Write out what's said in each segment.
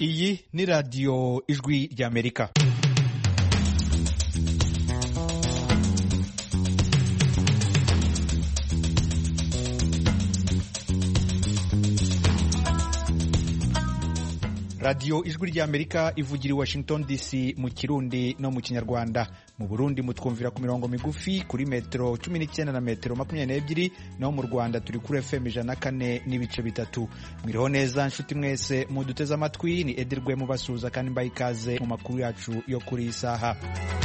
iyi ni radiyo ijwi ry'amerika radiyo ijwi ry'amerika ivugira i washington dc mu kirundi no mu kinyarwanda mu burundi mutwumvira ku mirongo migufi kuri metero cumi n'icyenda na metero makumyabiri n'ebyiri naho mu rwanda turi kuri fm ijana na kane n'ibice bitatu mwiriho neza nshuti mwese muduteze amatwi ni edirwe mubasuhuza kandi mbaye ikaze mu makuru yacu yo kuri iyi saha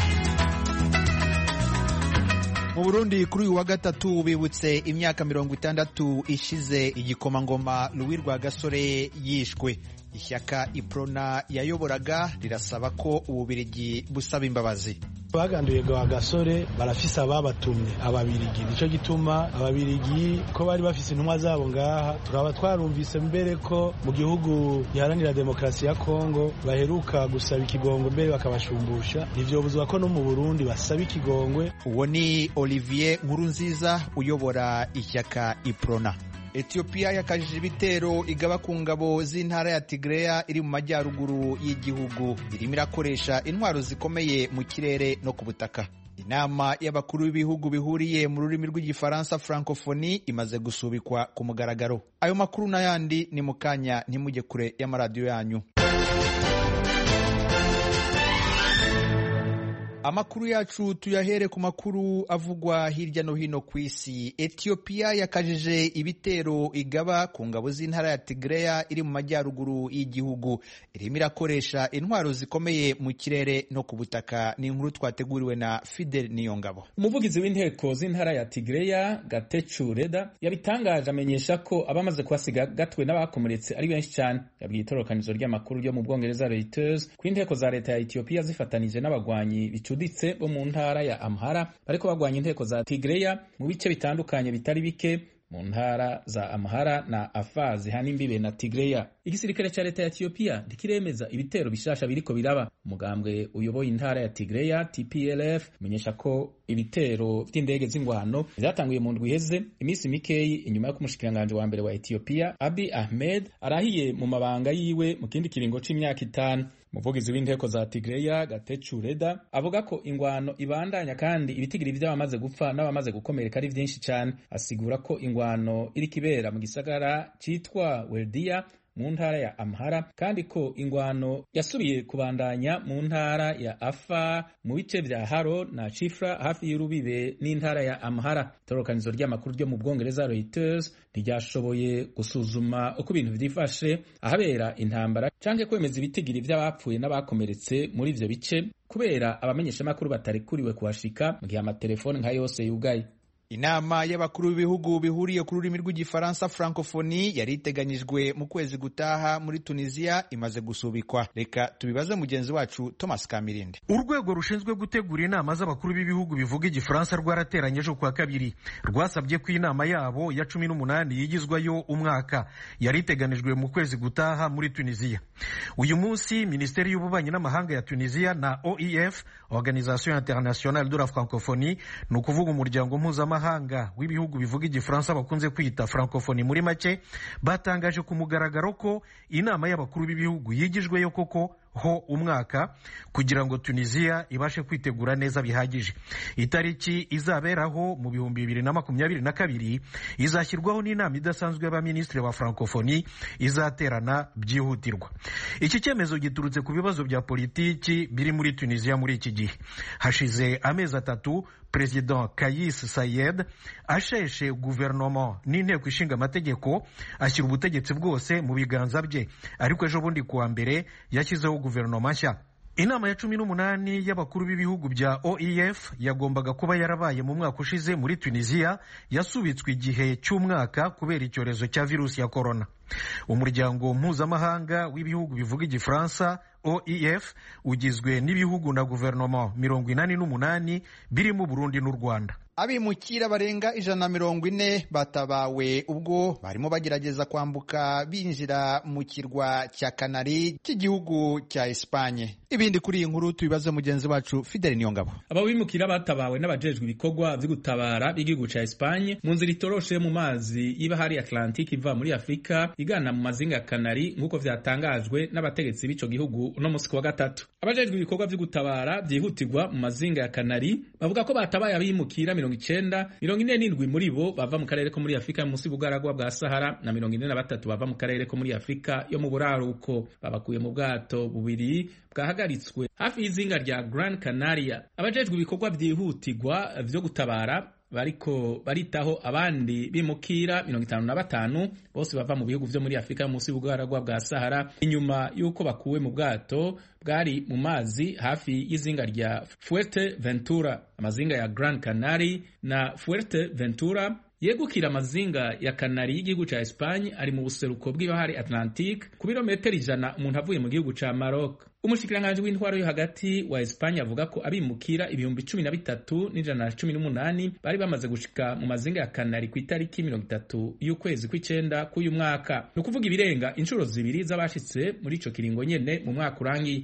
mu burundi kuri uyu wa gatatu bibutse imyaka mirongo itandatu ishize igikomangoma Louis Rwagasore yishwe ishyaka iprona yayoboraga rirasaba ko ububirigi busaba imbabazi baganduye gasore barafise ababatumye ababirigi nico gituma ababirigi ko bari bafise intumwa zabo ngaha turaba twarumvise mbere ko mu gihugu giharanira demokarasi ya kongo baheruka gusaba ikigongwe mbere bakabashumbusha ntivyobuzwa ko no mu burundi basaba ikigongwe uwo ni olivier nkurunziza uyobora ishyaka iprona etiyopiya yakajije ibitero igaba ku ngabo z'intara ya tigreya iri mu majyaruguru y'igihugu irimo irakoresha intwaro zikomeye mu kirere no ku butaka inama y'abakuru b'ibihugu bihuriye mu rurimi rw'igifaransa francophonie imaze gusubikwa ku mugaragaro ayo makuru n'ayandi ni mu kanya ntimujye kure y'amaradiyo yanyu amakuru yacu tuyahere ku makuru avugwa hirya no hino ku isi etiyopiya yakajije ibitero igaba ku ngabo z'intara ya tigreya iri mu majyaruguru y'igihugu irimo irakoresha intwaro zikomeye mu kirere no ku butaka ni inkuru twateguriwe na fidel niyongabo umuvugizi w'inteko z'intara ya tigreya gatecu reda yabitangaje amenyesha ko abamaze kuhasiga gatwe n'abakomeretse ari benshi cyane yabwiye itororokanizo ry'amakuru ryo mu bwongereza reuters ko inteko za leta ya etiyopiya zifatanije n'abagwanyi bicuditse bo mu ntara ya amhara bariko bagwanya inteko za tigreya mu bice bitandukanye bitari bike mu ntara za amhara na afar zihana imbibe na tigreya igisirikare ca leta ya etiyopiya ntikiremeza ibitero bishasha biriko biraba umugambwe uyoboye intara ya tigreya tplf umenyesha ko ibitero vy'indege z'ingwano vyatanguye mu ndwi iheze iminsi mikeyi inyuma yo kumushikiranganji wa mbere wa etiyopiya abi ahmed arahiye mu mabanga yiwe mu kindi kiringo c'imyaka itanu umuvugizi w'inteko za tigreya gatecu reda avuga ko ingwano ibandanya kandi ibitigiri vy'abamaze gupfa n'abamaze gukomereka ari vyinshi cane asigura ko ingwano iriko ibera mu gisagara citwa weldiya mu ntara ya amhara kandi ko ingwano yasubiye kubandanya mu ntara ya afa mu bice vya haro na chifra hafi y'urubibe n'intara ya amhara itororokanizo ry'amakuru ryo mu bwongereza reuters ntiryashoboye gusuzuma uko ibintu vyifashe ahabera intambara canke kwemeza ibitigiri vy'abapfuye n'abakomeretse muri ivyo bice kubera abamenyeshamakuru batarekuriwe kuhashika mu gihe amatelefoni nka yose yugaye inama y'abakuru b'ibihugu bihuriye ku rurimi rw'igifaransa francophonie yari iteganyijwe mu kwezi gutaha muri tunisiya imaze gusubikwa reka tubibaze mugenzi wacu thomas kamirinde urwego rushinzwe gutegura inama z'abakuru b'ibihugu bivuga igifaransa rwarateranye ejo kuwa kabiri rwasabye ko inama yabo ya cumi n'umunani yigizwayo umwaka yari iteganijwe mu kwezi gutaha muri tunisiya uyu munsi minisiteri y'ububanyi n'amahanga ya tunisiya na oef organisation internationale de la francophonie ni ukuvuga umuryango mpuzamahanga mpuzamahanga w'ibihugu bivuga igifaransa bakunze kwita francophonie muri make batangaje ku mugaragaro ko inama y'abakuru b'ibihugu yigijweyo koko ho umwaka kugira ngo tunisiya ibashe kwitegura neza bihagije itariki izaberaho mu bihumbi bibiri na makumyabiri na kabiri izashyirwaho n'inama idasanzwe y'abaminisitiri ba francophonie izaterana byihutirwa iki cyemezo giturutse ku bibazo bya politiki biri muri tunisiya muri iki gihe hashize amezi atatu perezida kayis sayed asheshe guverinoma n'inteko ishinga amategeko ashyira ubutegetsi bwose mu biganza bye ariko ejo bundi kuwa mbere yashyizeho guverinoma nshya inama ya cumi n'umunani y'abakuru b'ibihugu bya oef yagombaga kuba yarabaye mu mwaka ushize muri tunisiya yasubitswe igihe cy'umwaka kubera icyorezo cya virusi ya korona umuryango mpuzamahanga w'ibihugu bivuga igifaransa oef ugizwe n'ibihugu na guverinoma mirongo inani n'umunani birimo burundi n'u rwanda abimukira barenga ijana na mirongo ine batabawe ubwo barimo bagerageza kwambuka binjira mu kirwa cya kanari cy'igihugu cya esipanye ibindi kuri iyi nkuru tubibaze mugenzi wacu fideli niyongabo aba bimukira batabawe n'abajejwe ibikorwa vyo gutabara b'igihugu ca esipanye mu nzira itoroshe mu mazi y'ibahari atlantique iva muri afurika igana mu mazinga ya kanari nk'uko vyatangajwe n'abategetsi b'ico gihugu uno musi wa gatatu abajejwe ibikorwa vyo gutabara vyihutirwa mu mazinga ya kanari bavuga ko batabaye abimukira mirongo icenda mirongo ine n'indwi muri bo bava mu karere ko muri afurika munsi y'ubugaragwa bwa sahara na mirongo ine na batatu bava mu karere ko muri afurika yo mu buraruko babakuye mu bwato bubiri bwahagaritswe hafi y'izinga rya Gran Canaria abajejwe ibikorwa vyihutirwa vyo gutabara bariko baritaho abandi bimukira mirongo itanu na batanu bose bava mu bihugu vyo muri afurika munsi y'ubugaragwa bwa sahara inyuma y'uko bakuwe mu bwato bwari mu mazi hafi y'izinga rya fuerte ventura amazinga ya grand canary na fuerte ventura yegukira amazinga ya kanari y'igihugu ca Espagne ari mu buseruko bw'ibahari Atlantique ku birometero ijana umuntu avuye mu gihugu ca Maroc umushikiranganji w'intwaro yo hagati wa Espagne avuga ko abimukira ibihumbi cumi na bitatu n'ijana na cumi n'umunani bari bamaze gushika mu mazinga ya kanari ku itariki mirongo itatu y'ukwezi kw'icenda k'uyu mwaka ni ukuvuga ibirenga inshuro zibiri z'abashitse muri ico kiringo nyene mu mwaka urangiye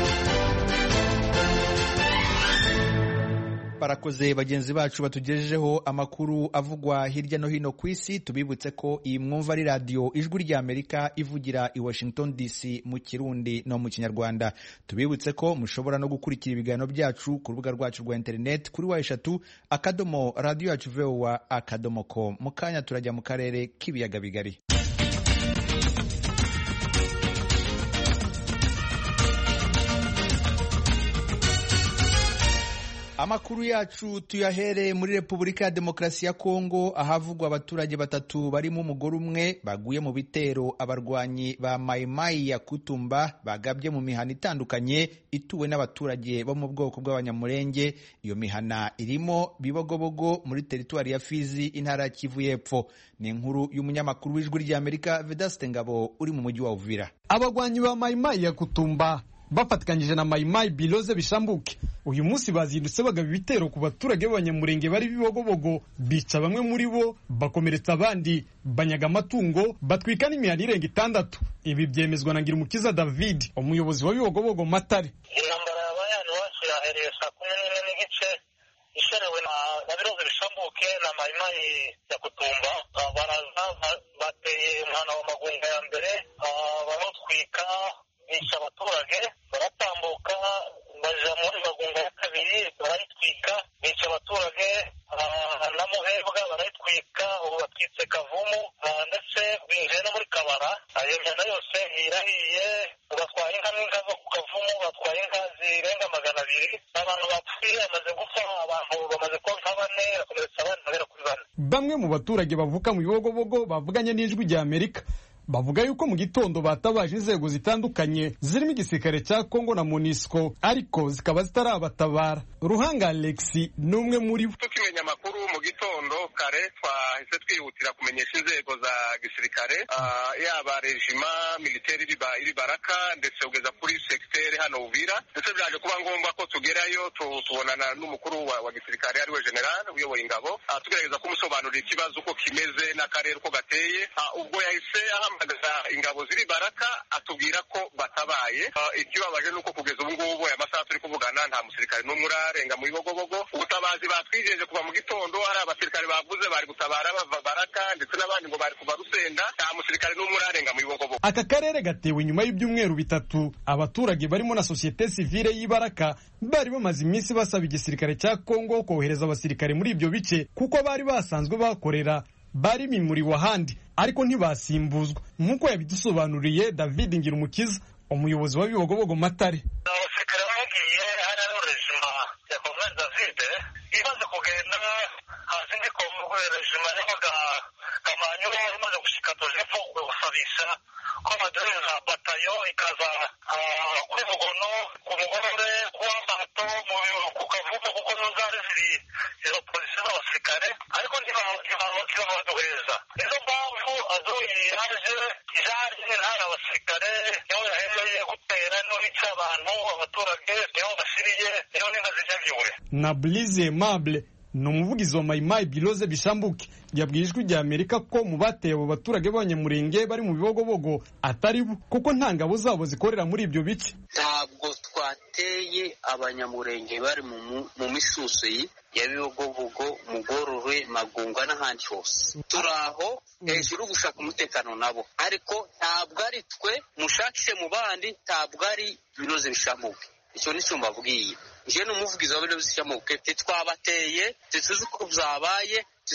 barakoze bagenzi bacu batugejejeho amakuru avugwa hirya no hino ku isi tubibutse ko iyi mwumva ari radiyo ijwi rya amerika ivugira i washington dc mu kirundi no mu kinyarwanda tubibutse ko mushobora no gukurikira ibiganiro byacu ku rubuga rwacu rwa interineti kuri wa eshatu akadomo radiyo yacu vowa akadomo com mu kanya turajya mu karere k'ibiyaga bigari amakuru yacu tuyahere muri repubulika ya demokarasi ya kongo ahavugwa abaturage batatu barimo umugore umwe baguye mu bitero abarwanyi ba mayimayi ya kutumba bagabye mu mihana itandukanye ituwe n'abaturage bo mu bwoko bw'abanyamurenge iyo mihana irimo bibogobogo muri teritwari ya fizi intara ya kivu y'epfo ni inkuru y'umunyamakuru w'ijwi ry'amerika vedaste ngabo uri mu mujyi wa uvira abagwanyi ba mayimayi ya kutumba bafatikanyije na mayimayi biloze bishambuke uyu munsi bazindutse bagaba ibitero ku baturage b'abanyamurenge bari bibogobogo bica bamwe muri bo bakomeretsa abandi banyaga amatungo batwika n'imihanda irenga itandatu ibi byemezwa na ngirumukiza david umuyobozi wa bibogobogo matare intambara yabaye hano iwacu yahereye saa kumi n'imwe n'igice isherewe na biroze bishambuke na mayimayi ya kutumba baraza bateye umwana wa magunga ya mbere baramutwika bica abaturage baratambuka baja muri magunga ya kabiri barayitwika bica abaturage na muhebwa barayitwika ubu batwitse kavumu ndetse binjiye no muri kabara iyo mihanda yose irahiye batwaye inka n'inka zo ku kavumu batwaye inka zirenga magana abiri abantu bapfuye bamaze gupfa abantu bamaze kuba nka bane bakomeretsa abandi bagera kuri bane bamwe mu baturage bavuka mu bibogobogo bavuganye n'ijwi rya amerika bavuga yuko mu gitondo batabaje inzego zitandukanye zirimo igisirikare cya kongo na monisco ariko zikaba zitarabatabara ruhanga alexi ni umwe muri bo tukimenya amakuru mu gitondo kare twahise twihutira kumenyesha inzego za gisirikare yaba rejima militeri iri baraka ndetse kugeza kuri segiteri hano uvira ndetse byaje kuba ngombwa ko tugerayo tubonana n'umukuru wa gisirikare ariwe general uyoboye ingabo tugerageza kumusobanurira ikibazo uko kimeze n'akarere uko gateye ubwo yahise ahamagaza ingabo ziri baraka atubwira ko batabaye ikibabaje ni uko kugeza ubu ngubu aya masaha turi kuvugana nta musirikare n'umwe urarenga mu bibogobogo ubutabazi batwijeje kuva mu gitondo hari abasirikare bavuze bari gutabara bava baraka ndetse n'abandi ngo bari kuva rusenda nta musirikare n'umwe urarenga mu bibogobogo aka karere gatewe nyuma y'ibyumweru bitatu abaturage barimo na sosiyete sivile y'ibaraka bari bamaze iminsi basaba igisirikare cya kongo kohereza abasirikare muri ibyo bice kuko bari basanzwe bakorera bari bimuriwe ahandi ariko ntibasimbuzwa nk'uko yabidusobanuriye david ngirumukiza umuyobozi wa bibogobogo matare abasirikare bagiye hari ariho rejima ya komere david imaze kugenda hasi ndi kongo rejima yabaga kamanyu imaze gushika tujepfo gusabisha ko baduhereza batayo ikaza kuri mugono ku mugorore kuwa mato ku kavumu kuko nizo zari ziri izo polisi z'abasirikare ariko ntibabaduhereza nizo mpamvu aduye yaje yaje hari abasirikare niho yahereye gutera niho yica abantu abaturage niho basiriye niho n'inka zinyagiwe na blize mable ni umuvugizi wa mayimayi biroze bishambuke yabwiye ijwi rya amerika ko mu bateye abo baturage b'abanyamurenge bari mu bibogobogo atari bo kuko nta ngabo zabo zikorera muri ibyo bice ntabwo twateye abanyamurenge bari mu misusi ya bibogobogo mugorore magunga n'ahandi hose turi aho hejuru gushaka umutekano nabo ariko ntabwo ari twe mushakishe mu bandi ntabwo ari biroze bishamuke icyo ni cyo mbabwiye njyewe ni umuvugizi wa biroze bishamuke titwabateye tituzi uko byabaye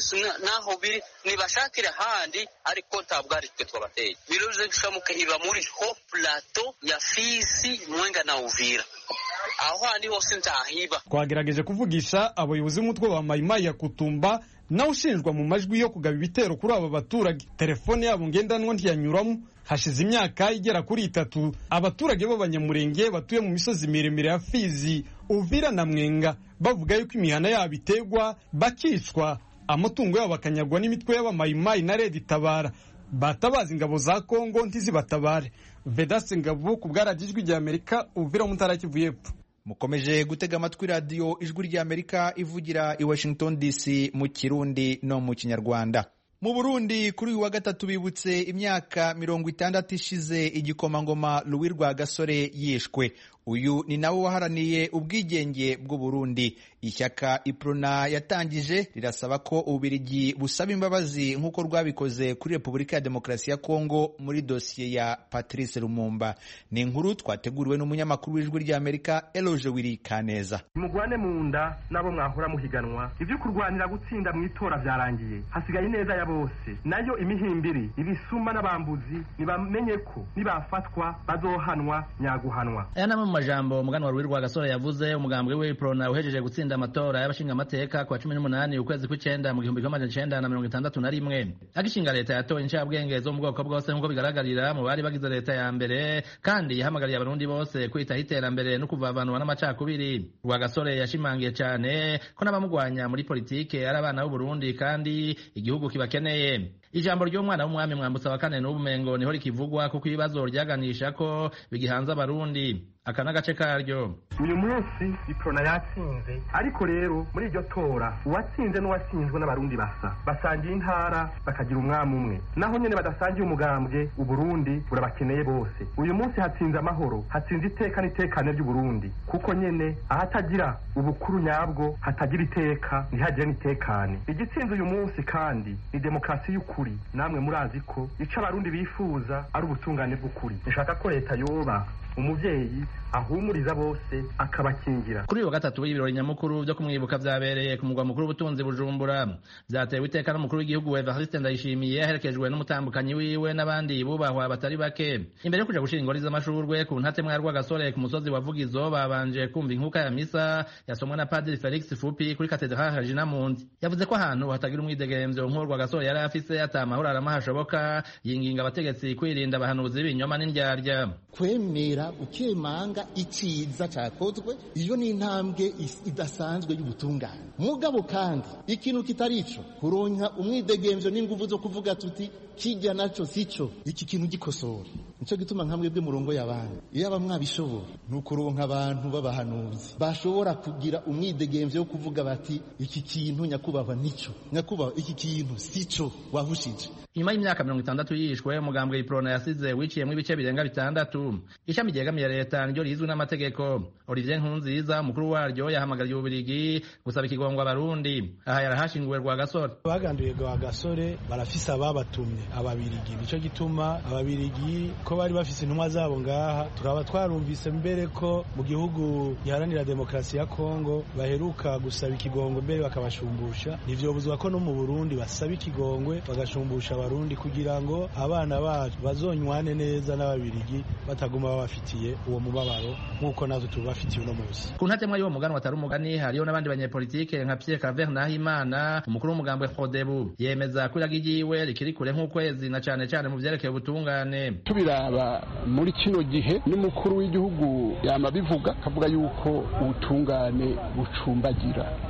naho biri nibashakire ahandi ariko ntabwo ari twe twabateye biroze bishamuke iba muri ho plato ya fisi mwenga na uvira aho handi hose ntahiba twagerageje kuvugisha abayobozi b'umutwe wa mayimayi ya kutumba nawe ushinjwa mu majwi yo kugaba ibitero kuri aba baturage telefone yabo ngendanwa ntiyanyuramo hashize imyaka igera kuri itatu abaturage b'abanyamurenge batuye mu misozi miremire ya fizi uvira na mwenga bavuga yuko imihana yabo iterwa bakicwa amatungo yabo akanyagwa n'imitwe y'abamayimayi na redi itabara batabaza ingabo za kongo ntizibatabare vedase ngabo ku bwaragijwi rya amerika uvira mutara kivu y'epfo mukomeje gutega amatwi radiyo ijwi rya amerika ivugira i washington dc mu kirundi no mu kinyarwanda mu burundi kuri uyu wa gatatu bibutse imyaka mirongo itandatu ishize igikomangoma Louis Rwagasore yishwe uyu ni nawe waharaniye ubwigenge bw'u Burundi ishyaka iprona yatangije rirasaba ko ububirigi busaba imbabazi nk'uko rwabikoze kuri repubulika ya demokarasi ya kongo muri dosiye ya patrice lumumba ni inkuru twateguriwe n'umunyamakuru w'ijwi ry'amerika eloge wiri kaneza mugwane mu nda n'abo mwahora muhiganwa ibyo kurwanira gutsinda mu itora byarangiye hasigaye ineza ya bose nayo imihimbiri ibisuma n'abambuzi nibamenye ko nibafatwa bazohanwa nyaguhanwa aya namwe mu majambo umuganwa Louis Rwagasore yavuze umugambwe w'iprona uhejeje gutsinda amatora y'abashinga amateka kwa cumi n'umunani ukwezi kw'icenda mu gihumbi kimwe amajana icenda na mirongo itandatu na rimwe agishinga leta yatoye incabwenge zo mu bwoko bwose nk'uko bigaragarira mu bari bagize leta ya mbere kandi yahamagariye abarundi bose kwitaho iterambere no kuvavanwa n'amacakubiri Rwagasore yashimangiye cane ko n'abamugwanya muri politike ari abana b'Uburundi kandi igihugu kibakeneye ijambo ry'umwana w'umwami mwambutsa wa kane n'ubumengo niho rikivugwa kuko ibibazo ryaganisha ko bigihanze abarundi aka n'agace karyo uyu munsi iprona yatsinze ariko rero muri iryo tora uwatsinze n'uwatsinzwe n'abarundi basa basangiye intara bakagira umwami umwe naho nyene badasangiye umugambwe uburundi burabakeneye bose uyu munsi hatsinze amahoro hatsinze iteka n'itekane ry'uburundi kuko nyene ahatagira ubukuru nyabwo hatagira iteka ntihagire n'itekane igitsinze uyu munsi kandi ni demokarasi y'ukuri namwe murazi ko ico abarundi bifuza ari ubutungane bw'ukuri nshaka ko leta yoba umuvyeyi ahumuriza bose akabakingira kuri uyu wa gatatu w'ibirori nyamukuru byo kumwibuka vyabereye ku mugwa mukuru w'ubutunzi bujumbura vyatewe iteka n'umukuru w'igihugu evariste ndayishimiye aherekejwe n'umutambukanyi wiwe n'abandi bubahwa batari bake imbere yo kuja gushira ingori z'amashurwe ku ntatemwa rw'agasore ku musozi wa vugizo babanje kumva inkuka ya misa yasomwe na padiri felix fupi kuri katedrale regina mundi yavuze ko ahantu hatagira umwidegemvyo nk'uwo rwagasore yari afise ata amahoro arama hashoboka yinginga abategetsi kwirinda abahanuzi b'ibinyoma n'indyarya kwemera ukemanga iciza cyakozwe iyo ni intambwe idasanzwe y'ubutungane mugabo kandi ikintu kitari ico kuronka umwidegemvyo n'inguvu zo kuvuga tuti kijya naco sico iki kintu gikosora nico gituma nkamwe bwe murongo y'abandi iyo aba mwabishobora ni ukuronka abantu b'abahanuzi bashobora kugira umwidegemvyo wo kuvuga bati iki kintu nyakubahwa nico nyakubahwa iki kintu sico wahushije nyuma y'imyaka mirongo itandatu yishwe umugambwe iprona yasize wiciyemwo ibice birenga bitandatu ishami ryegamiye leta niryo rizwi n'amategeko olivier nkunziza umukuru waryo yahamagariye ububirigi gusaba ikigongwa abarundi aha yarahashinguwe rwagasore baganduye rwagasore barafise ababatumye ababirigi nico gituma ababirigi ko bari bafise intumwa zabo ngaha turaba twarumvise mbere ko mu gihugu giharanira demokarasi ya kongo baheruka gusaba ikigongwe mbere bakabashumbusha ntivyobuzwa ko no mu burundi basaba ikigongwe bagashumbusha abarundi kugira ngo abana bacu bazonywane neza n'ababirigi bataguma babafitiye uwo mubabaro nk'uko natwe tubafitiye uno munsi ku ntatemwa y'uwo muganwa atari umugani hariyo n'abandi banyepolitike nka pierre claver nahimana umukuru w'umugambwe frodebu yemeza ko iragi ryiwe rikiri kure nk'ukwezi na cane cane mu vyerekeye ubutungane tubiraba muri kino gihe n'umukuru w'igihugu yama bivuga akavuga yuko ubutungane bucumbagira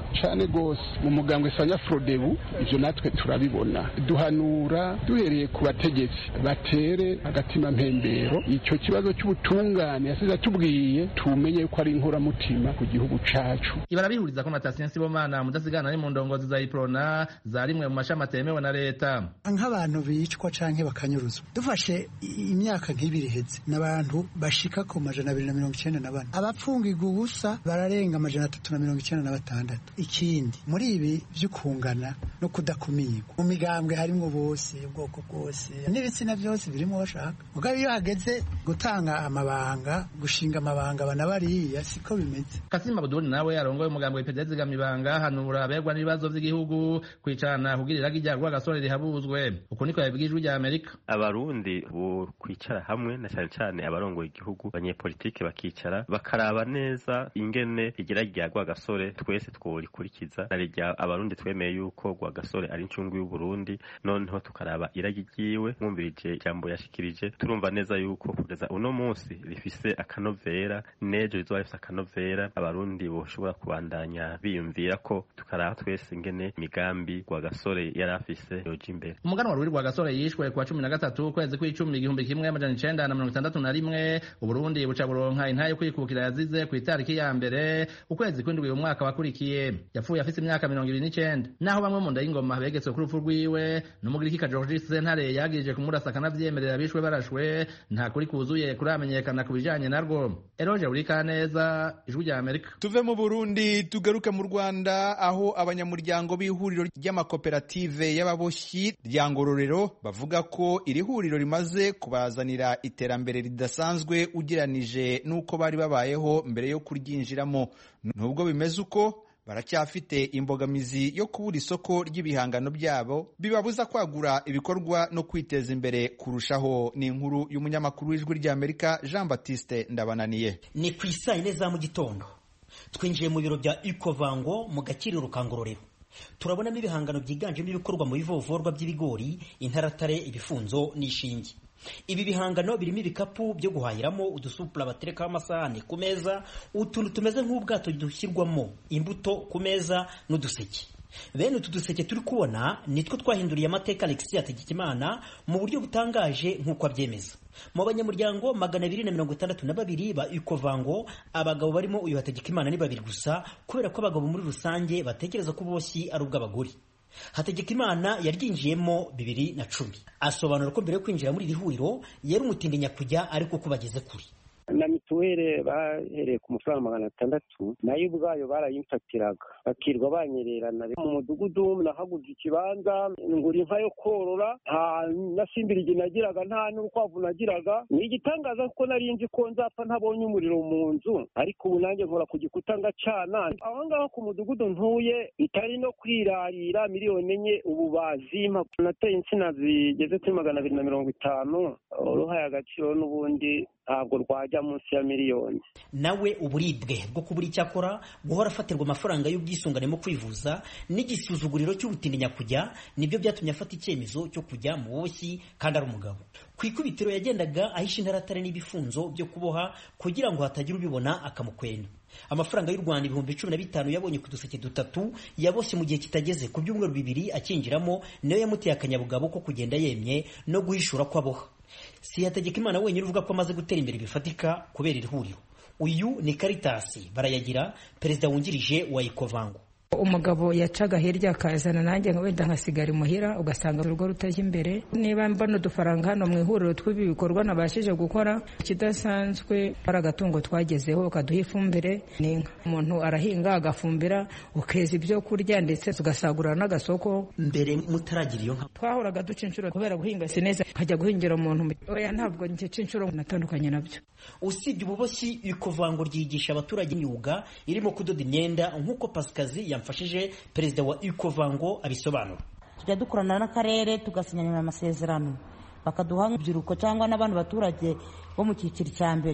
cyane rwose mu mugambwe sanya frodebu ibyo natwe turabibona duhanura duhereye ku bategetsi batere agatima mpembero icyo kibazo cy'ubutungane yasize atubwiye tumenye ko ari inkoramutima ku gihugu cacu ibara bihuriza ko Natasiya Sibomana mudasigana ari mu ndongozi za Iprona za rimwe mu mashami atemewe na leta nk'abantu bicwa canke bakanyuruzwa dufashe imyaka nk'ibiri iheze n'abantu bashika ku majana abiri na mirongo icenda na bane abapfungirwa ubusa bararenga amajana atatu na mirongo icenda na batandatu ikindi muri ibi vy'ukungana no kudakumirwa mu migambwe harimwo bose ubwoko bwose n'ibitsina byose birimo bashaka mugabo iyo hageze gutanga amabanga gushinga amabanga bana bariya siko bimeze Kassim Abdul nawe arongoye umugambwe w'ipedezi zigamibanga hanura aberwa n'ibibazo by'igihugu kwicarana kugira iragi rya rwagasore rihabuzwe uko niko yabibwiye ijwi rya Amerika abarundi bo kwicara hamwe na cyane cyane abarongoye igihugu abanyepolitike bakicara bakaraba neza ingene igira rya rwagasore twese tworikurikiza na rya abarundi twemeye yuko rwagasore ari incungu y'u Burundi noneho tukaraba iragi ryiwe mwumvirije ijambo yashikirije turumva neza yuko kugeza uno munsi rifise akanovera nejo rizoba rifise akanovera abarundi boshobora kubandanya biyumvira ko tukaraba twese ingene imigambi rwagasore yari afise yoja imbere umuganwa ruri rwagasore yishwe kuwa cumi na gatatu ukwezi kw'icumi igihumbi kimwe amajana icenda na mirongo itandatu na rimwe uburundi buca buronka intahe yo kwikukira yazize ku itariki ya mbere ukwezi kw'indwi uyu mwaka wakurikiye yapfuye afise imyaka mirongo ibiri n'icenda naho bamwe mu nda y'ingoma begetswe ku rupfu rwiwe n'umugirikika georgis sentare yagirije kumurasa akanavyemerera bishwe barashwe nta kuri kuzuye kuramenyekana ku bijanye narwo eroje urikaneza ijwi rya amerika tuve mu burundi tugaruke mu rwanda aho abanyamuryango b'ihuriro ry'amakoperative y'ababoshyi rya ngororero bavuga ko iri huriro rimaze kubazanira iterambere ridasanzwe ugeranije n'uko bari babayeho mbere yo kuryinjiramo nubwo bimeze uko baracyafite imbogamizi yo kubura isoko ry'ibihangano byabo bibabuza kwagura ibikorwa no kwiteza imbere kurushaho ni inkuru y'umunyamakuru w'ijwi ry'amerika jean batiste ndabananiye ni ku isaa yine za mu gitondo twinjiye mu biro bya ikovango mu gakiriro ka ngororero turabonamo ibihangano byiganjemo ibikorwa mu bivovorwa by'ibigori intaratare ibifunzo n'ishinge ibi bihangano birimo ibikapu byo guhahiramo udusupura baterekaho amasahani ku meza utuntu tumeze nk'ubwato dushyirwamo imbuto ku meza n'uduseke bene utu duseke turi kubona nitwo twahinduriye amateka alexis hategekimana mu buryo butangaje nk'uko abyemeza mu banyamuryango magana abiri na mirongo itandatu na babiri ba ikovango abagabo barimo uyu hategekimana ni babiri gusa kubera ko abagabo muri rusange batekereza ko uboshyi ari ubw'abagore hategekimana yaryinjiyemo bibiri na cumi asobanura ko mbere yo kwinjira muri iri huriro yari umutindinya kujya ariko ko bageze kure na mituweli bahereye ku mafaranga magana atandatu nayo ubwayo barayimfatiraga bakirwa banyererana mu mudugudu nahaguze ikibanza ngura inka yo korora nta na simbirigi nagiraga nta n'urukwavu nagiraga ni igitangaza kuko nari nzi ko nzapfa ntabonye umuriro mu nzu ariko ubu nanjye nkora ku gikuta ngacana aho ngaho ku mudugudu ntuye bitari no kwirarira miliyoni enye ubu bazimpa nateye insina zigeze kuri magana abiri na mirongo itanu uruhaye agaciro n'ubundi ntabwo rwajya munsi ya miliyoni nawe uburibwe bwo kubura icyo akora guhora afatirwa amafaranga y'ubwisungane mu kwivuza n'igisuzuguriro cy'ubutindinya kujya nibyo byatumye afata icyemezo cyo kujya mu boshyi kandi ari umugabo ku ikubitiro yagendaga ahisha intaratare n'ibifunzo byo kuboha kugira ngo hatagira ubibona akamukwena amafaranga y'u rwanda ibihumbi cumi na bitanu yabonye ku duseke dutatu yaboshye mu gihe kitageze ku byumweru bibiri akinjiramo niyo yamuteye akanyabugabo ko kugenda yemye no guhishura ko aboha si hategekimana wenyine uvuga ko amaze gutera imbere bifatika kubera iri huriro uyu ni karitasi barayagira perezida wungirije wa ikovango umugabo yacaga hirya akazana nanjye wenda nkasigara imuhira ugasanga urugo rutajya imbere niba mbona udufaranga hano mu ihuriro tw'ibi bikorwa nabashije gukora ikidasanzwe ari agatungo twagezeho kaduha ifumbire ni inka umuntu arahinga agafumbira ukeza ibyo kurya ndetse tugasagurira n'agasoko mbere mutaragira iyo nka twahoraga duca inshuro kubera guhinga si neza nkajya guhingira umuntu oya ntabwo ngica inshuro natandukanye nabyo usibye ububoshyi ikovango ryigisha abaturage imyuga irimo kudoda imyenda nk'uko pasikazi yamfashije perezida wa ikovango abisobanura tujya dukorana n'akarere tugasinyana amasezerano bakaduha urubyiruko cyangwa n'abandi baturage bo mu cyiciro cya mbere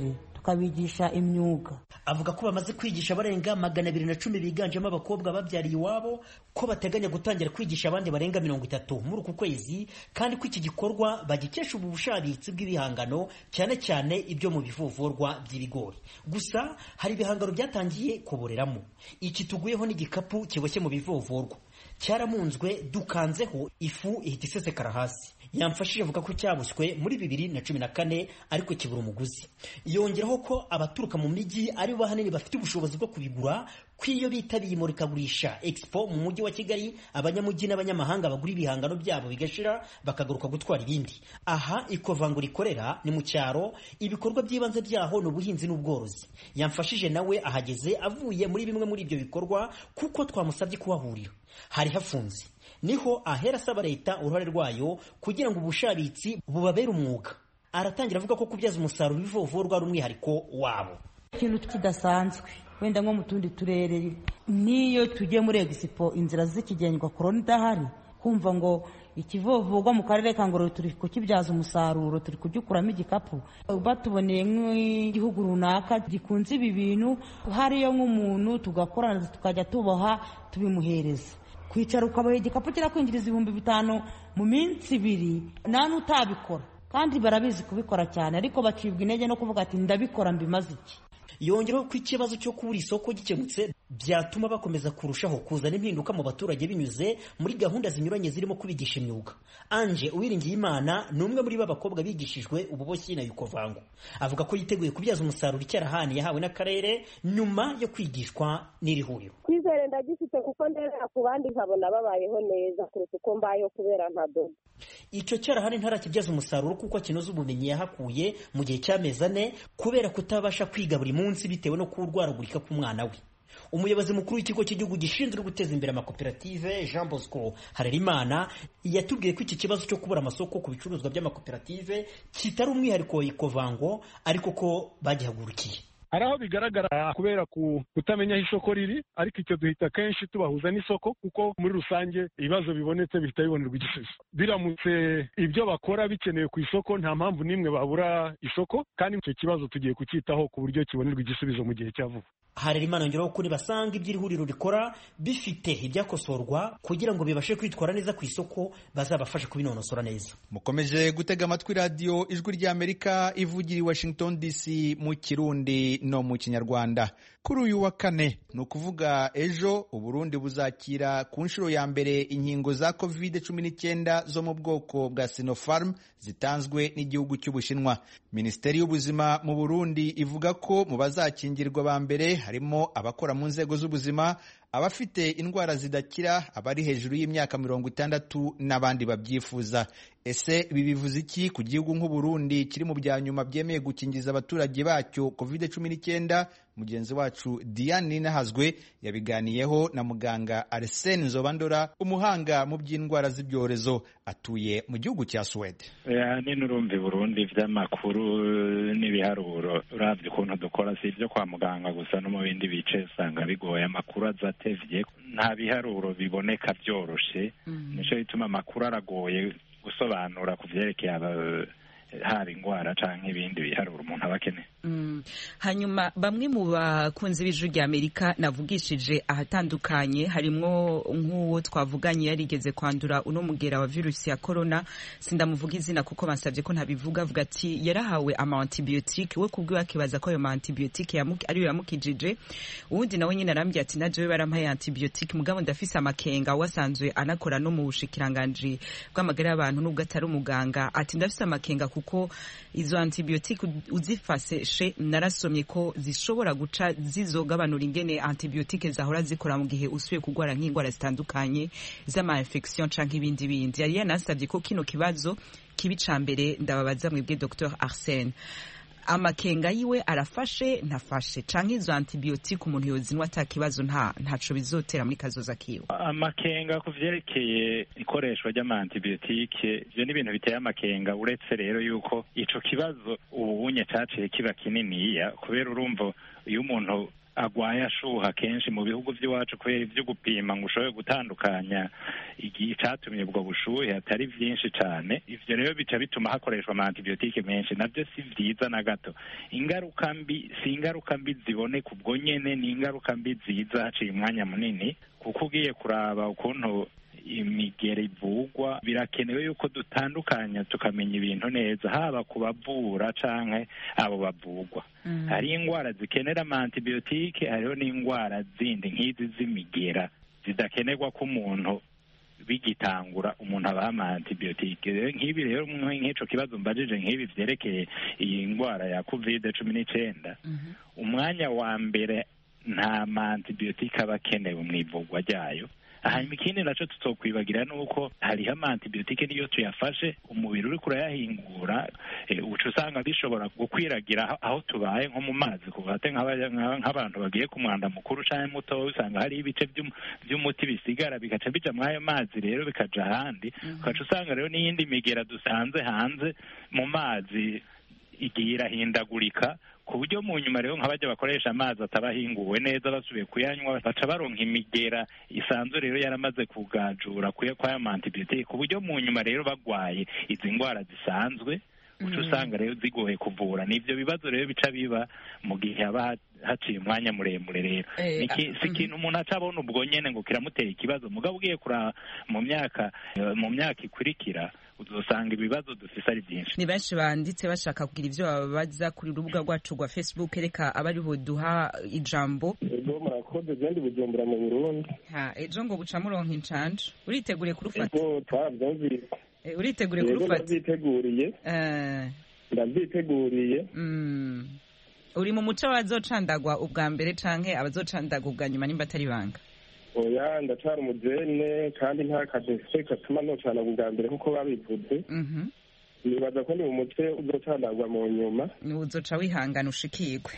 tukabigisha imyuga avuga ko bamaze kwigisha abarenga magana abiri na cumi biganjemo abakobwa babyariye iwabo ko bateganya gutangira kwigisha abandi barenga mirongo itatu muri uku kwezi kandi ko iki gikorwa bagikesha ubu bushabitsi bw'ibihangano cyane cyane ibyo mu bivovorwa by'ibigori gusa hari ibihangano byatangiye kuboreramo iki tuguyeho n'igikapu kiboshye mu bivovorwa cyaramunzwe dukanzeho ifu ihita isesekara hasi yamfashije avuga ko cyabuswe muri bibiri na cumi na kane ariko kibura umuguzi yongeraho ko abaturuka mu mijyi ari bo ahanini bafite ubushobozi bwo kubigura ko iyo bitabiye imurikagurisha expo mu mujyi wa kigali abanyamujyi n'abanyamahanga bagura ibihangano byabo bigashira bakagaruka gutwara ibindi aha ikovango rikorera ni mu cyaro ibikorwa by'ibanze byaho ni ubuhinzi n'ubworozi yamfashije nawe ahageze avuye muri bimwe muri ibyo bikorwa kuko twamusabye kuhahurira hari hafunze niho ahera asaba leta uruhare rwayo kugira ngo ubushabitsi bubabere umwuga aratangira avuga ko kubyaza umusaruro ibivovorwa ari umwihariko wabo ikintu kidasanzwe wenda nko mu tundi turere n'iyo tugiye muri egisipo inzira zikigendwa korona idahari kumva ngo ikivovurwa mu karere ka ngororero turi kukibyaza umusaruro turi kugikuramo igikapu batuboneye nk'igihugu runaka gikunze ibi bintu hariyo nk'umuntu tugakorana tukajya tuboha tubimuhereza kwicara ukaboha igikapu kirakwinjiriza ibihumbi bitanu mu minsi ibiri nta n'utabikora kandi barabizi kubikora cyane ariko bacibwa intege no kuvuga ati ndabikora mbimaze iki yongeraho ko ikibazo cyo kubura isoko gikemutse byatuma bakomeza kurushaho kuzana impinduka mu baturage binyuze muri gahunda zinyuranye zirimo kubigisha imyuga anje uwiringiye imana ni umwe muri ba bakobwa bigishijwe ububoshyi na yukovango avuga ko yiteguye kubyaza umusaruro icyarahani yahawe n'akarere nyuma yo kwigishwa n'iri huriro kwizere ndagifite kuko ndera ku bandi nkabona babayeho neza kuruta uko mbayeho kubera ntadoda icyo cyarahani ntarakibyaza umusaruro kuko kinoza ubumenyi yahakuye mu gihe cy'amezi ane kubera kutabasha kwiga buri munsi bitewe no kurwaragurika k'umwana we umuyobozi mukuru w'ikigo cy'igihugu gishinzwe guteza imbere amakoperative jean bosco harerimana yatubwiye ko iki kibazo cyo kubura amasoko ku bicuruzwa by'amakoperative kitari umwihariko wa ikovango ariko ko bagihagurukiye hari aho bigaragara kubera kutamenya aho isoko riri ariko icyo duhita kenshi tubahuza n'isoko kuko muri rusange ibibazo bibonetse bihita bibonerwa igisubizo biramutse ibyo bakora bikenewe ku isoko nta mpamvu n'imwe babura isoko kandi icyo kibazo tugiye kucyitaho ku buryo kibonerwa igisubizo mu gihe cya vuba harerimana yongeraho ko nibasanga ibyo iri huriro rikora bifite ibyakosorwa kugira ngo bibashe kwitwara neza ku isoko bazabafashe kubinonosora neza mukomeje gutega amatwi radiyo ijwi ry'amerika ivugira i washington dc mu kirundi no mu kinyarwanda kuri uyu wa kane ni ukuvuga ejo uburundi buzakira ku nshuro ya mbere inkingo za covid cumi n'icyenda zo mu bwoko bwa sinopharm zitanzwe n'igihugu cy'ubushinwa minisiteri y'ubuzima mu burundi ivuga ko mu bazakingirwa ba mbere harimo abakora mu nzego z'ubuzima abafite indwara zidakira abari hejuru y'imyaka mirongo itandatu n'abandi babyifuza ese ibi bivuze iki ku gihugu nk'uburundi kiri mu bya nyuma byemeye gukingiza abaturage bacyo covid cumi n'icyenda mugenzi wacu diane ninahazwe yabiganiyeho na muganga arsene nzobandora umuhanga mu by'indwara z'ibyorezo atuye mu gihugu cya suwede ahanini urumva burundi by'amakuru n'ibiharuro urabye ukuntu dukora si ibyo kwa muganga gusa no mu bindi bice usanga bigoye amakuru aza atevye nta biharuro biboneka byoroshe nicyo bituma amakuru aragoye gusobanura ku vyerekeye haba indwara canke ibindi biharuro umuntu aba akeneye hanyuma bamwe mu bakunzi b'ijwi rya amerika navugishije ahatandukanye harimwo nk'uwo twavuganye yarigeze kwandura uno mugera wa virusi ya korona sindamuvuga izina kuko bansabye ko ntabivuga avuga ati yarahawe ama antibiyotike we kubwiwe akibaza ko ayo ma antibiyotike ariyo yamukijije uwundi nawe nyine arambwira ati najewe barampaye antibiyotike mugabo ndafise amakenga wasanzwe anakora no mu bushikiranganji bw'amagara y'abantu nubwo atari umuganga ati ndafise amakenga kuko izo antibiyotike uzifase narasomye ko zishobora guca zizogabanura ingene antibiyotike zahora zikora mu gihe usuye kurwara nk'indwara zitandukanye z'ama infection canke ibindi bindi yari yanasabye ko kino kibazo kibi ca mbere ndababaza mwebwe Dr Arsene amakenga yiwe arafashe ntafashe canke izo antibiyotike umuntu yozinwa ata kibazo nta ntaco bizotera muri kazoza kiwe amakenga ku vyerekeye ikoreshwa ry'ama antibiyotike ivyo ni ibintu biteye amakenga uretse rero yuko ico kibazo ubunye caciye kiba kininiya kubera urumva iyo umuntu agwaye ashuha kenshi mu bihugu by'iwacu kubera ibyo gupima ngo ushobore gutandukanya igihe icyatumye ubwo bushuhe atari byinshi cyane ivyo rero bica bituma hakoreshwa ama antibiyotike menshi nabyo si vyiza na gato ingaruka mbi si ingaruka mbi ziboneka ubwo nyene ni ingaruka mbi ziza haciye umwanya munini kuko ugiye kuraba ukuntu imigeri ivugwa birakenewe yuko dutandukanya tukamenya ibintu neza haba ku bavura canke abo bavugwa hari indwara zikenera ama antibiyotike hariho n'indwara zindi nk'izi z'imigera zidakenerwa ko umuntu bigitangura umuntu abaha ama antibiyotike rero nk'ibi rero nk'ico kibazo mbajije nk'ibi vyerekeye iyi ndwara ya covid cumi n'icenda umwanya wa mbere nta ma antibiyotike aba akenewe mu ivugwa ryayo hanyuma ikindi naco tutokwibagira ni uko hariho ama antibiyotike niyo tuyafashe umubiri uriko urayahingura uca usanga bishobora gukwiragira aho- aho tubaye nko mu mazi kuvate nk'abantu bagiye ku mwanda mukuru canke mutoya usanga hariho ibice vy'um- vy'umuti bisigara bigaca bija mw'ayo mazi rero bikaja ahandi ugaca usanga rero n'iyindi migera dusanze hanze mu mazi igiye irahindagurika ku buryo mu nyuma rero nk'abajya bakoresha amazi atabahinguwe neza basubiye kuyanywa baca baronka imigera isanzwe rero yaramaze kugajura kuya kw'aya ma antibiyotike ku buryo mu nyuma rero bagwaye izi ndwara zisanzwe uca usanga rero zigoye kuvura ni ivyo bibazo rero bica biba mu gihe haba ha- haciye umwanya muremure rero Eh, Ni iki- ah, si ikintu umuntu aca abona ubwo nyene ngo kiramutera ikibazo mugabo ugiye kuraba mu myaka eh, mu myaka ikurikira uzosanga ibibazo dufise ari byinshi ni benshi banditse bashaka kugira ivyo babaza kuri urubuga rwacu rwa facebook reka abari buduha ijambo ego murakoze genda bujumbura mu burundi ha ejo ngo buca muronka incanje uriteguriye kurufata ego twarabyumvise Eh, uriteguriye Yego, kurufata ndavyiteguriye Eh, ndavyiteguriye mm. uri mu muco w'abazocandagwa ubwa mbere canke abazocandagwa ubwa nyuma nimba atari banga oya ndacara umujene kandi nta kazi mfise gatuma nocana bwa mbere nk'uko babivuze Mhm. nibaza ko ni mu mutwe uzocanagwa mu nyuma uzoca wihangana ushikirwe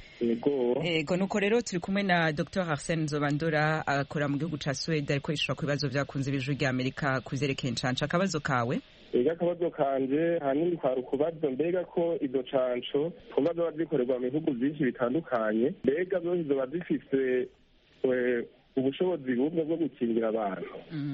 ego ego nuko rero turi kumwe na dr arsene nzobandora akora mu gihugu ca suwede ariko yishura ku bibazo vyakunze ibijwi rya amerika ku vyerekeye incanca akabazo kawe ega akabazo kanje hanini kwari ukubaza mbega ko izo canco twumva zoba zikorerwa mu bihugu vyinshi bitandukanye mbega zose zoba zifise eh, ubushobozi bumwe bwo gukingira abantu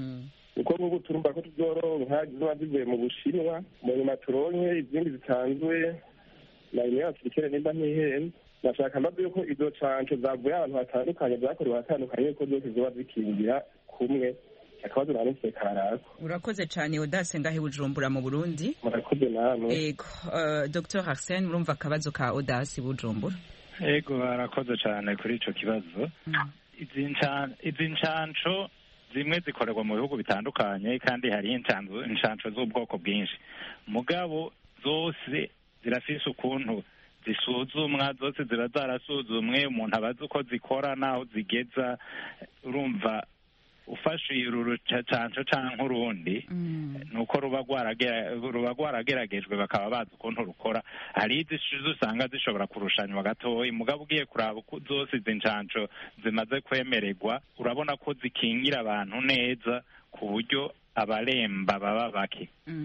kuko nk'ubu turumva ko tuzoronka ziba zivuye mu bushinwa mu nyuma turonke izindi zisanzwe na union africaine nimba ntihenze nashaka mbaze yuko izo canco zavuye ahantu hatandukanye zakorewe ahatandukanye yuko zose zoba zikingira kumwe akabazo nanise karako urakoze cane odase ngahe bujumbura mu burundi murakoze namwe ego uh, dr arsene murumva akabazo ka odase bujumbura ego barakoze cyane kuri ico kibazo izi nca- izi ncanco zimwe zikorerwa mu bihugu bitandukanye kandi hariho incanzo- incanco z'ubwoko bwinshi mugabo zose zirafise ukuntu zisuzumwa zose ziba zarasuzumwe umuntu abazi uko zikora n'aho zigeza urumva ufashe uru rucanco canke urundi nuko ruba rwaragera- ruba rwarageragejwe bakaba bazi ukuntu rukora hari izishize usanga zishobora kurushanywa gatoya mugabo ugiye kuraba uko zose izi ncanco zimaze kwemererwa urabona ko zikingira abantu neza ku buryo abaremba baba bake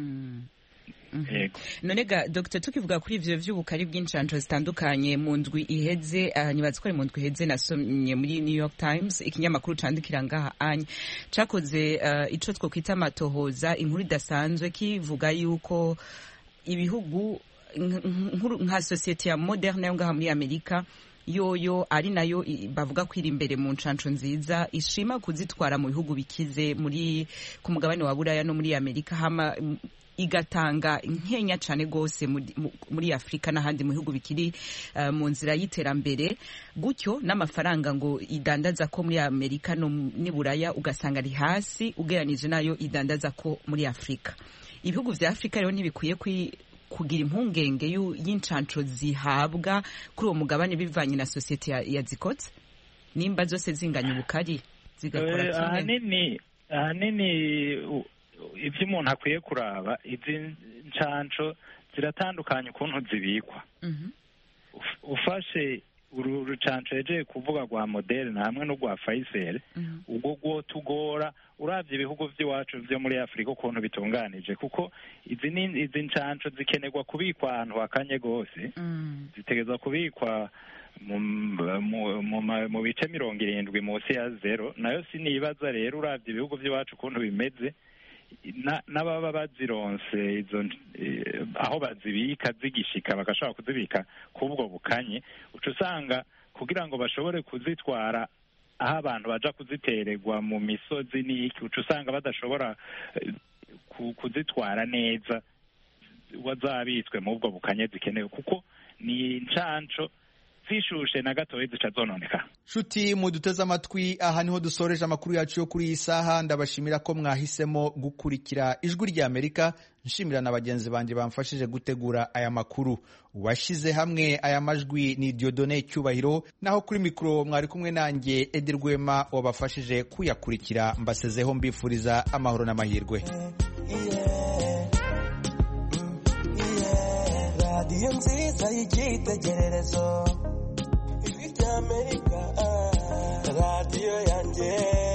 Yego. none ga dr tukivuga kuri ivyo vy'ubukari bw'incanco zitandukanye mu ndwi iheze uh, nibaza ko ari mu ndwi iheze nasomye muri new york times ikinyamakuru candikira ngaha anya cakoze uh, ico twokwita amatohoza inkuru idasanzwe kivuga yuko ibihugu nk- nkuru- nka sosiyete ya moderne yo ngaha muri amerika yoyo ari nayo i- bavuga ko iri imbere mu ncanco nziza ishima kuzitwara mu bihugu bikize muri ku mugabane wa buraya no muri amerika hama m- igatanga nkenya cane gose muri- mu- muri afurika n'ahandi mu bihugu bikiri uh, mu nzira y'iterambere gutyo n'amafaranga ngo idandaza ko muri amerika no mu- n'i buraya ugasanga ari hasi ugereranije nayo idandaza ko muri afurika ibihugu vya afurika rero ntibikwiye kwi kugira impungenge y'u- y'incanco zihabwa kuri uwo mugabane bivanye na sosiyete ya- yazikotse nimba zose zinganya ubukari zigakora Eh, kimwe ahanini ahanini u- ivyo umuntu akwiye kuraba izi ncanco ziratandukanye ukuntu zibikwa Mhm. Uf- ufashe uru rucanco yejeye kuvuga rwa moderne hamwe n'urwa Pfizer ubwo rwotugora uravye ibihugu vy'iwacu vyo muri afurika ukuntu bitunganije kuko izi ni izi ncanco zikenerwa kubikwa ahantu hakanye gose zitegerezwa kubikwa mu bice mirongo irindwi munsi ya zero nayo sinibaza rero urabye ibihugu by'iwacu ukuntu bimeze n'ababa bazironse izo aho bazibika zigishika bagashobora kuzibika k'ubwo bukanye uca usanga kugira ngo bashobore kuzitwara aho abantu baja kuzitererwa mu misozi n'iki uca usanga badashobora kuzitwara neza wazabitswe mu ubwo bukanye zikenewe kuko ni incanco zishushe na gatoya zica zononeka nshuti muduteze amatwi aha niho dusoreje amakuru yacu yo kuri iyi saha ndabashimira ko mwahisemo gukurikira ijwi ry'amerika nshimira na bagenzi banjye bamfashije gutegura aya makuru uwashyize hamwe aya majwi ni diodone cyubahiro naho kuri mikoro mwari kumwe nanjye edi rwema wabafashije kuyakurikira mbasezeho mbifuriza amahoro n'amahirwe radiyo nziza y'icyitegererezo ijwi ry'amerika radiyo yanjye